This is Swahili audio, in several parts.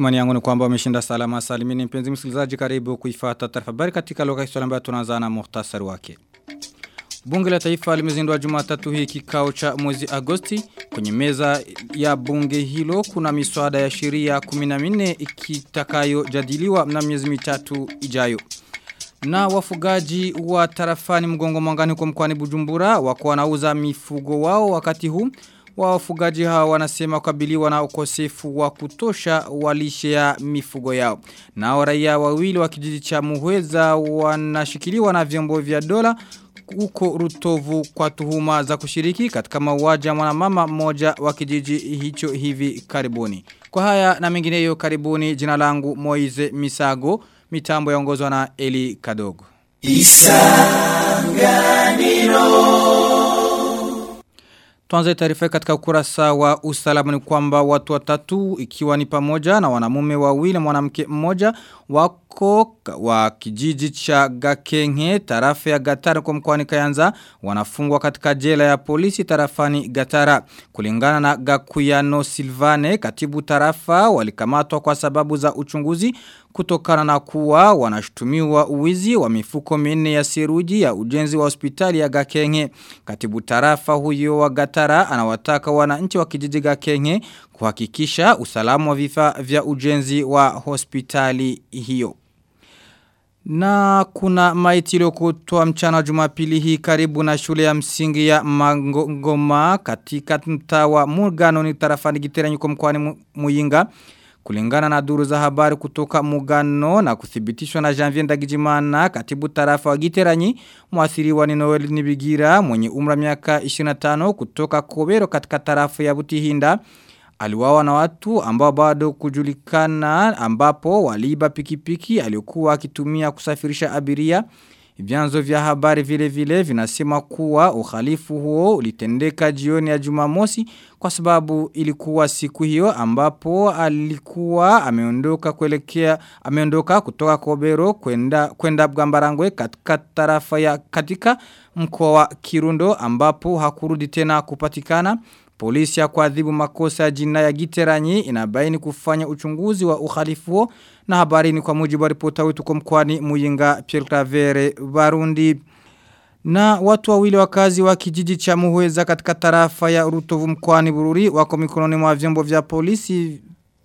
Imani yangu ni kwamba umeshinda salama salimini mpenzi msikilizaji karibu kuifata taarifa habari katika lugha ya Kiswahili ambayo tunaanza na muhtasari wake. Bunge la Taifa limezindua Jumatatu hii kikao cha mwezi Agosti. Kwenye meza ya bunge hilo kuna miswada ya sheria 14 ikitakayojadiliwa na miezi mitatu ijayo. Na wafugaji wa tarafani mgongo mwangani kwa mkwani Bujumbura wako wanauza mifugo wao wakati huu wafugaji hawa wanasema kukabiliwa na ukosefu wa kutosha walishe ya mifugo yao. Na raia wawili wa kijiji cha Muhweza wanashikiliwa na vyombo vya dola huko Rutovu kwa tuhuma za kushiriki katika mauaji ya mwanamama mmoja wa kijiji hicho hivi karibuni. Kwa haya na mengineyo karibuni jina langu Moize Misago mitambo yaongozwa na Eli Kadogo. Isanganiro Tuanze taarifa katika ukurasa wa usalama ni kwamba watu watatu ikiwa ni pamoja na wanamume wawili na mwanamke mmoja wako wa kijiji cha Gakenge tarafa ya Gatara kwa mkoani Kayanza wanafungwa katika jela ya polisi tarafani Gatara kulingana na Gakuyano Silvane katibu tarafa walikamatwa kwa sababu za uchunguzi kutokana na kuwa wanashutumiwa uwizi wa mifuko minne ya seruji ya ujenzi wa hospitali ya Gakenge katibu tarafa huyo wa Gatara anawataka wananchi wa kijiji Gakenge kuhakikisha usalama wa vifaa vya ujenzi wa hospitali hiyo. Na kuna maiti iliyokutwa mchana jumapili hii karibu na shule ya msingi ya Mangoma katika mtaa wa Mugano ni tarafani Giteranyi kwa mkoani Muyinga. Kulingana na duru za habari kutoka Mugano na kuthibitishwa na Janvier Ndagijimana katibu tarafa wa Giteranyi mwathiriwa ni Noel Nibigira mwenye umra miaka 25 kutoka Kobero katika tarafa ya Butihinda aliwawa na watu ambao bado kujulikana ambapo waliiba pikipiki aliyokuwa akitumia kusafirisha abiria Vyanzo vya habari vile vile vinasema kuwa uhalifu huo ulitendeka jioni ya Jumamosi kwa sababu ilikuwa siku hiyo ambapo alikuwa ameondoka kuelekea ameondoka kutoka Kobero kwenda kwenda Bgambarangwe katika tarafa ya katika mkoa wa Kirundo ambapo hakurudi tena kupatikana Polisi ya kuadhibu makosa ya jina ya giteranyi inabaini kufanya uchunguzi wa uhalifu huo na habari ni kwa mujibu wa ripota wetu kwa mkwani Muyinga Pierre Clavere Barundi. Na watu wawili wakazi wa kijiji cha Muhweza katika tarafa ya Rutovu mkwani Bururi wako mikononi mwa vyombo vya polisi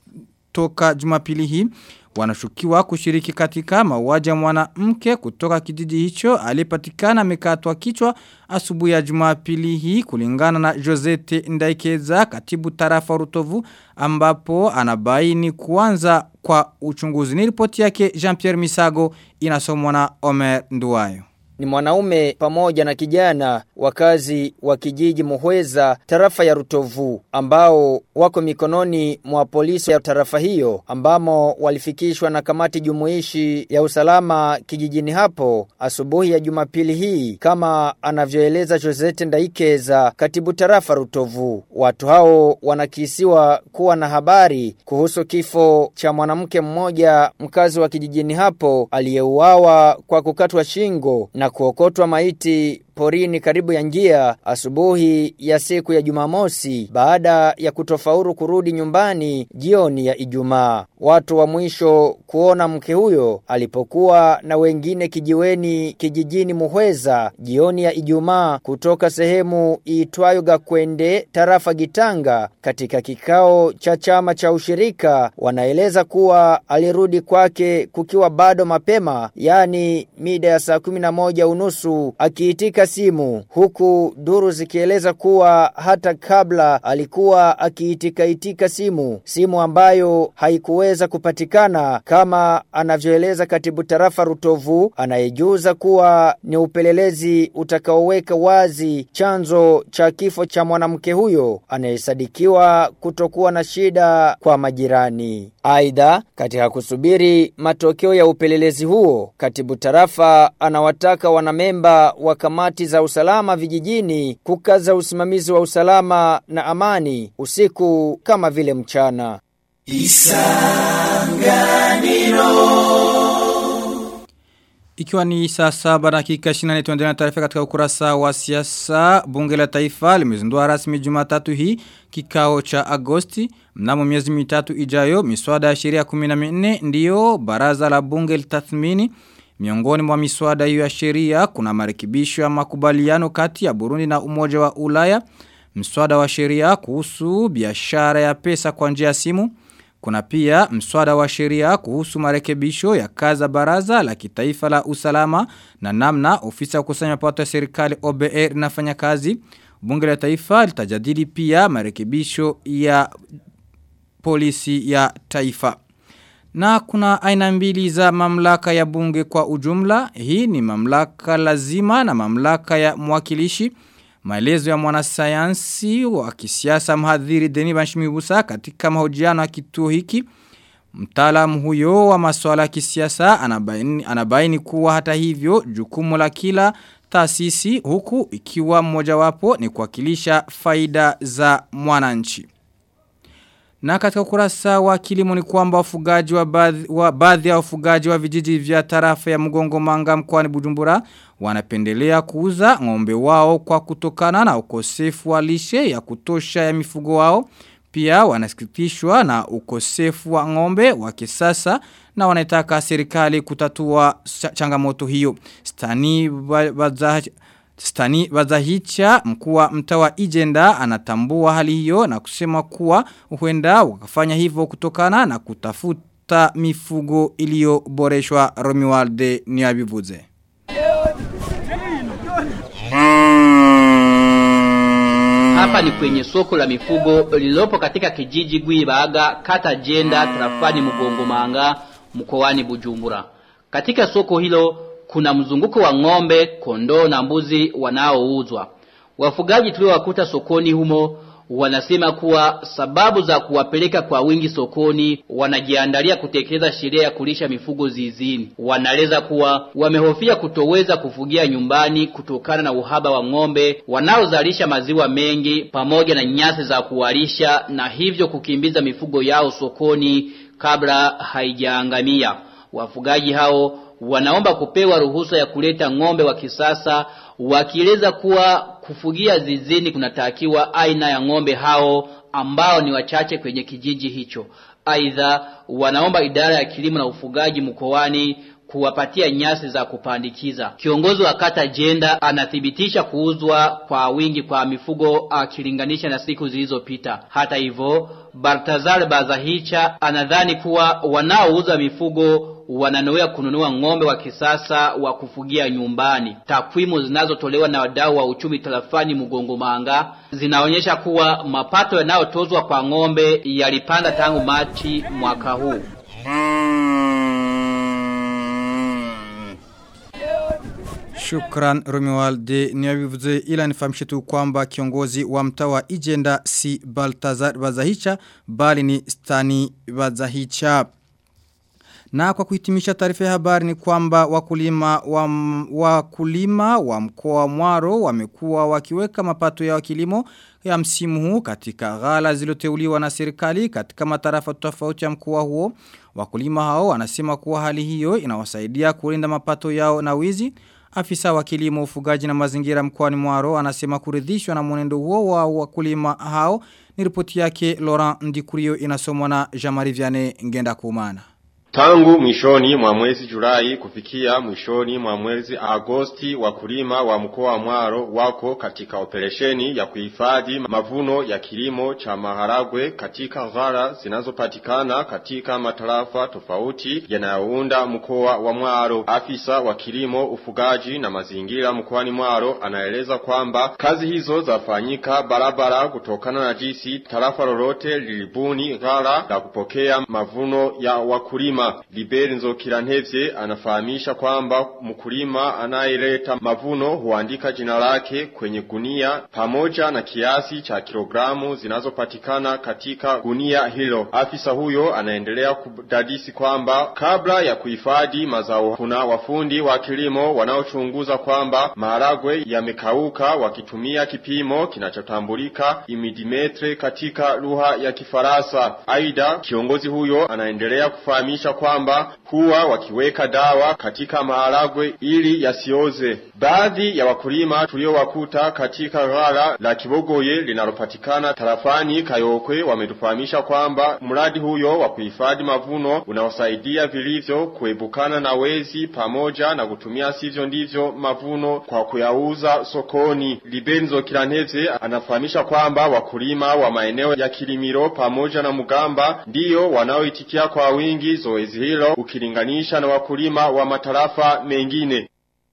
toka Jumapili hii wanashukiwa kushiriki katika mauaji ya mwanamke kutoka kijiji hicho aliyepatikana amekatwa kichwa asubuhi ya Jumapili hii kulingana na Josete Ndaikeza katibu tarafa Rutovu ambapo anabaini kuanza kwa uchunguzi. Ni ripoti yake Jean-Pierre Misago inasomwa na Omer Nduwayo ni mwanaume pamoja na kijana wakazi wa kijiji Muhweza tarafa ya Rutovu ambao wako mikononi mwa polisi ya tarafa hiyo ambamo walifikishwa na kamati jumuishi ya usalama kijijini hapo asubuhi ya Jumapili hii kama anavyoeleza Josette Ndaikeza katibu tarafa Rutovu watu hao wanakisiwa kuwa na habari kuhusu kifo cha mwanamke mmoja mkazi wa kijijini hapo aliyeuawa kwa kukatwa shingo na na kuokotwa maiti porini karibu ya njia asubuhi ya siku ya Jumamosi baada ya kutofauru kurudi nyumbani jioni ya Ijumaa. Watu wa mwisho kuona mke huyo alipokuwa na wengine kijiweni kijijini Muhweza jioni ya Ijumaa kutoka sehemu iitwayo Gakwende tarafa Gitanga katika kikao cha chama cha ushirika wanaeleza kuwa alirudi kwake kukiwa bado mapema yani mida ya saa 11 unusu akiitika simu huku duru zikieleza kuwa hata kabla alikuwa akiitika itika simu simu ambayo haikuweza kupatikana kama anavyoeleza katibu tarafa Rutovu anayejuza kuwa ni upelelezi utakaoweka wazi chanzo cha kifo cha mwanamke huyo anayesadikiwa kutokuwa na shida kwa majirani aidha katika kusubiri matokeo ya upelelezi huo katibu tarafa anawataka wanamemba wa kamati za usalama vijijini kukaza usimamizi wa usalama na amani usiku kama vile mchana. Isanganiro Ikiwa ni saa saba dakika 24 tuendelea na taarifa katika ukurasa wa siasa, bunge la taifa limezindua rasmi Jumatatu hii kikao cha Agosti. Mnamo miezi mitatu ijayo, miswada ya sheria 14 ndiyo baraza la bunge litathmini. Miongoni mwa miswada hiyo ya sheria kuna marekebisho ya makubaliano kati ya Burundi na Umoja wa Ulaya. Mswada wa sheria kuhusu biashara ya pesa kwa njia ya simu. Kuna pia mswada wa sheria kuhusu marekebisho ya kaza baraza la kitaifa la usalama na namna ofisa kusanya mapato ya serikali OBR inafanya kazi. Bunge la taifa litajadili pia marekebisho ya polisi ya taifa. Na kuna aina mbili za mamlaka ya bunge kwa ujumla. Hii ni mamlaka lazima na mamlaka ya mwakilishi. Maelezo ya mwanasayansi wa kisiasa mhadhiri Deni Banshimibusa katika mahojiano ya kituo hiki. Mtaalamu huyo wa masuala ya kisiasa anabaini, anabaini kuwa hata hivyo jukumu la kila taasisi huku ikiwa mmojawapo ni kuwakilisha faida za mwananchi. Na katika ukurasa wa kilimo ni kwamba wafugaji wa baadhi wa baadhi ya wafugaji wa vijiji vya tarafa ya Mgongo Manga mkoani Bujumbura wanapendelea kuuza ng'ombe wao kwa kutokana na ukosefu wa lishe ya kutosha ya mifugo wao. Pia wanasikitishwa na ukosefu wa ng'ombe wa kisasa na wanataka serikali kutatua changamoto hiyo. Stani bazahi Stani Bazahicha mkuu wa mtawa Ijenda anatambua hali hiyo na kusema kuwa huenda wakafanya hivyo kutokana na kutafuta mifugo iliyoboreshwa Romualde Niabivuze. Hapa ni kwenye soko la mifugo lililopo katika kijiji Gwibaga kata Jenda tarafani Mugongomanga mkoani Bujumbura. Katika soko hilo kuna mzunguko wa ng'ombe, kondoo na mbuzi wanaouzwa. Wafugaji tuliowakuta sokoni humo wanasema kuwa sababu za kuwapeleka kwa wingi sokoni wanajiandalia kutekeleza sheria ya kulisha mifugo zizini. Wanaeleza kuwa wamehofia kutoweza kufugia nyumbani kutokana na uhaba wa ng'ombe wanaozalisha maziwa mengi pamoja na nyasi za kuwalisha na hivyo kukimbiza mifugo yao sokoni kabla haijaangamia. Wafugaji hao wanaomba kupewa ruhusa ya kuleta ng'ombe wa kisasa wakieleza kuwa kufugia zizini kunatakiwa aina ya ng'ombe hao ambao ni wachache kwenye kijiji hicho. Aidha wanaomba idara ya kilimo na ufugaji mkoani kuwapatia nyasi za kupandikiza. Kiongozi wa kata Jenda anathibitisha kuuzwa kwa wingi kwa mifugo akilinganisha na siku zilizopita. Hata hivyo, Baltazar Bazahicha anadhani kuwa wanaouza mifugo wananoea kununua ng'ombe wa kisasa wa kufugia nyumbani. Takwimu zinazotolewa na wadau wa uchumi tarafani Mugongo Manga zinaonyesha kuwa mapato yanayotozwa kwa ng'ombe yalipanda tangu Machi mwaka huu. Shukran Romualde niyabivuze ila nifahamishe tu kwamba kiongozi wa mtaa wa Ijenda si Baltazar Bazahicha bali ni Stani Bazahicha. Na kwa kuhitimisha taarifa ya habari ni kwamba wakulima wa, wakulima wa mkoa wa Mwaro wamekuwa wakiweka mapato ya kilimo ya msimu huu katika ghala zilizoteuliwa na serikali katika matarafa tofauti ya mkoa huo. Wakulima hao wanasema kuwa hali hiyo inawasaidia kulinda mapato yao na wizi. Afisa wa kilimo ufugaji na mazingira mkoani Mwaro anasema kuridhishwa na mwenendo huo wa wakulima hao. Ni ripoti yake Laurent Ndikurio inasomwa na Jamari Viane Ngenda Kumana. Tangu mwishoni mwa mwezi Julai kufikia mwishoni mwa mwezi Agosti wakulima wa mkoa wa Mwaro wako katika operesheni ya kuhifadhi mavuno ya kilimo cha maharagwe katika ghala zinazopatikana katika matarafa tofauti yanayounda mkoa wa Mwaro. Afisa wa kilimo, ufugaji na mazingira mkoani Mwaro anaeleza kwamba kazi hizo zafanyika barabara kutokana na jinsi tarafa lolote lilibuni ghala la kupokea mavuno ya wakulima. Liberi Nzokirantevye anafahamisha kwamba mkulima anayeleta mavuno huandika jina lake kwenye gunia pamoja na kiasi cha kilogramu zinazopatikana katika gunia hilo. Afisa huyo anaendelea kudadisi kwamba kabla ya kuhifadhi mazao kuna wafundi wa kilimo wanaochunguza kwamba maharagwe yamekauka wakitumia kipimo kinachotambulika imidimetre katika lugha ya Kifaransa. Aidha, kiongozi huyo anaendelea kufahamisha kwamba huwa wakiweka dawa katika maharagwe ili yasioze. Baadhi ya wakulima tuliowakuta katika ghala la Kibogoye linalopatikana tarafani Kayokwe wametufahamisha kwamba mradi huyo wa kuhifadhi mavuno unaosaidia vilivyo kuebukana na wezi pamoja na kutumia sivyo ndivyo mavuno kwa kuyauza sokoni. Libenzo Kilanteze anafahamisha kwamba wakulima wa maeneo ya Kilimiro pamoja na Mugamba ndiyo wanaoitikia kwa wingi zoezi hilo ukilinganisha na wakulima wa matarafa mengine.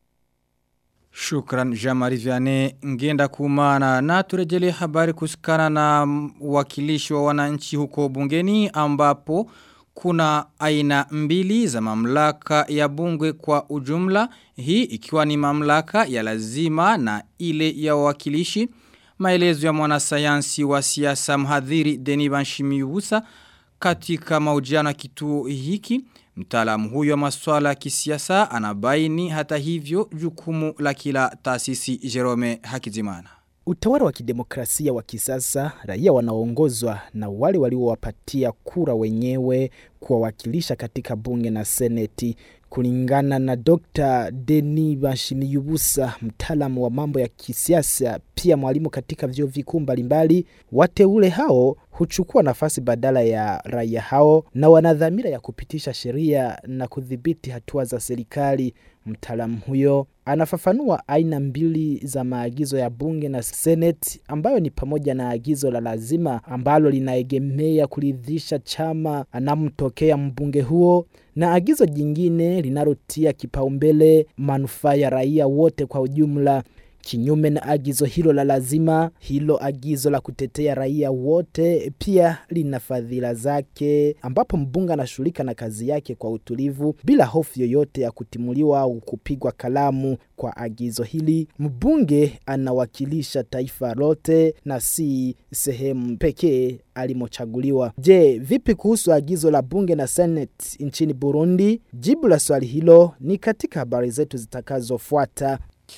Shukran Jamari Vianney ngenda kumana na turejele habari kusikana na wakilishi wa wananchi huko bungeni ambapo kuna aina mbili za mamlaka ya bunge kwa ujumla hii ikiwa ni mamlaka ya lazima na ile ya wakilishi maelezo ya mwanasayansi wa siasa mhadhiri Deni Banshimiusa katika mahojiano ya kituo hiki Mtaalamu huyo wa masuala ya kisiasa anabaini hata hivyo jukumu la kila taasisi Jerome Hakizimana. Utawala wa kidemokrasia wa kisasa, raia wanaongozwa na wale waliowapatia kura wenyewe kuwawakilisha katika bunge na seneti. Kulingana na Dr. Deni Bashimiyubusa, mtaalamu wa mambo ya kisiasa, pia mwalimu katika vyuo vikuu mbalimbali, wateule hao huchukua nafasi badala ya raia hao na wana dhamira ya kupitisha sheria na kudhibiti hatua za serikali. Mtaalamu huyo anafafanua aina mbili za maagizo ya bunge na seneti ambayo ni pamoja na agizo la lazima ambalo linaegemea kuridhisha chama anamtokea mbunge huo na agizo jingine linalotia kipaumbele manufaa ya raia wote kwa ujumla. Kinyume na agizo hilo la lazima, hilo agizo la kutetea raia wote pia lina fadhila zake, ambapo mbunge anashughulika na kazi yake kwa utulivu bila hofu yoyote ya kutimuliwa au kupigwa kalamu. Kwa agizo hili, mbunge anawakilisha taifa lote na si sehemu pekee alimochaguliwa. Je, vipi kuhusu agizo la bunge na seneti nchini Burundi? Jibu la swali hilo ni katika habari zetu zitakazofuata.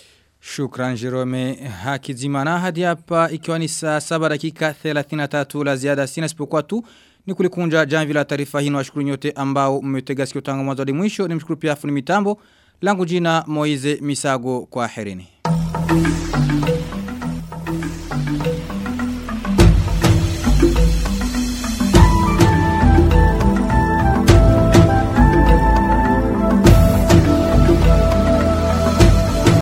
Shukran Jerome Hakizimana hadi hapa ikiwa ni saa 7 dakika 33 la ziada sina sipokuwa tu ni kulikunja jamvi la taarifa hii na washukuru nyote ambao mmetega sikio tangu mwanzo hadi mwisho ni mshukuru pia fundi mitambo langu jina Moize Misago kwa herini.